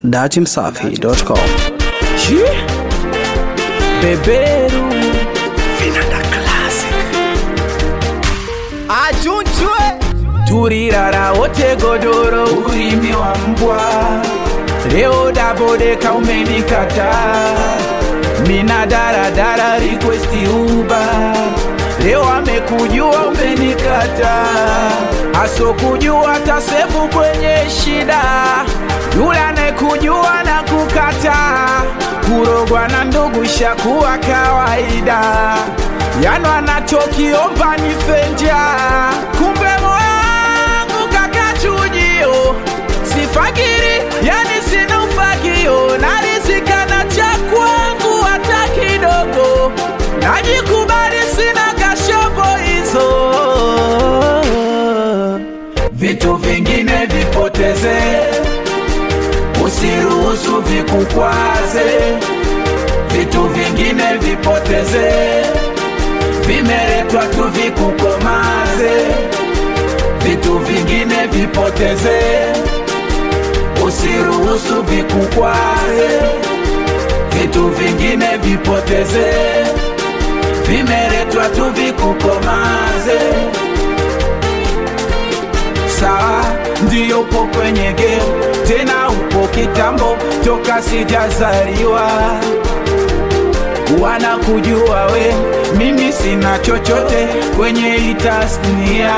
datimsafi.com Chi? Beberu Vinanda Classic achunchwe turirara wote godoro ulimi wa mbwa leo dabodeka umenikata mina daradara requesti uba leo amekujua umenikata asokujua tasefu kwenye shida yule anayekujua na kukata kurogwa na ndugu shakuwa kawaida yano anachokiomba ni fenja kumbe moyangu kakachujio sifakiri yani sina ufagio narizikana cha kwangu hata kidogo najikubali sina kashobo hizo vitu vingine vipoteze usiruhusu vikukwaze vitu vingine vipoteze vimeletwa tu vikukomaze vitu vingine vipoteze usiruhusu vikukwaze vitu vingine vipoteze vimeletwa tu vikukomaze sawa ndiyo upo kwenye game tena upo kitambo toka sijazaliwa wanakujua we mimi sina chochote kwenye hii tasnia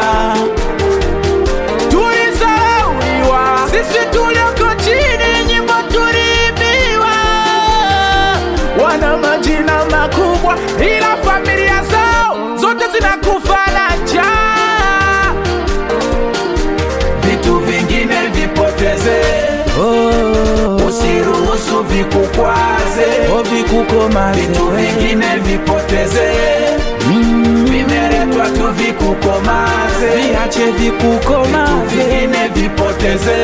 tulizauliwa sisi tulioko chini nyimbo tuliibiwa wana majina makubwa ila familia zao zote zinakufa na njaa vitu vingine vipoteze oh. usiruhusu vikukwaze oh, vikukomaze vitu vingine vipoteze mm. vimeletwa tu vikukomaze viache vikukomaze vitu vingine vipoteze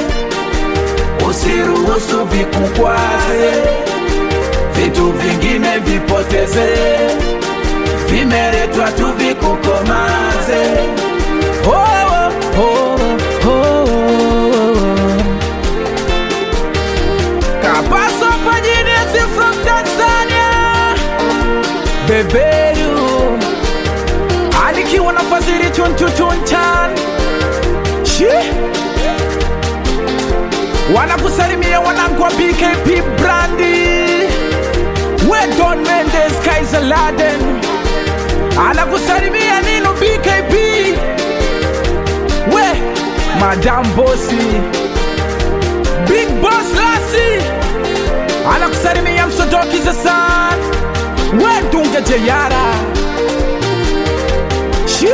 usiruhusu vikukwaze vitu vingine vipoteze vimeletwa tu vikukomaze oh, oh, oh, oh. Kapaso Pajinesi from Tanzania Beberu Alikiwa na fadhili chunchuchunchan Shi Wanakusalimia wanangu wa BKP Brandi We Don Mendes Kaiser Laden Anakusalimia Nino BKP We Madam Bossy Big Boss Lassie anakusalimia msodoki zasan wedunge jeyara shi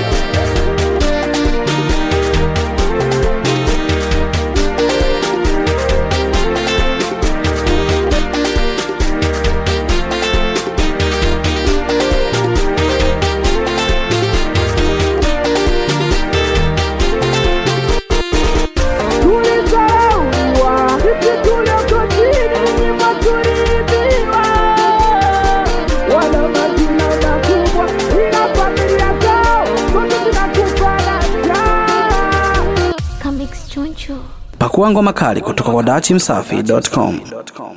tulizauliwa sisi tulioko chini nyimbo tuliibiwa wana majina makubwa ila familia zao zote zinakufa na njaa Comics Choncho. pakua ngoma kali kutoka kwa datimsafi.com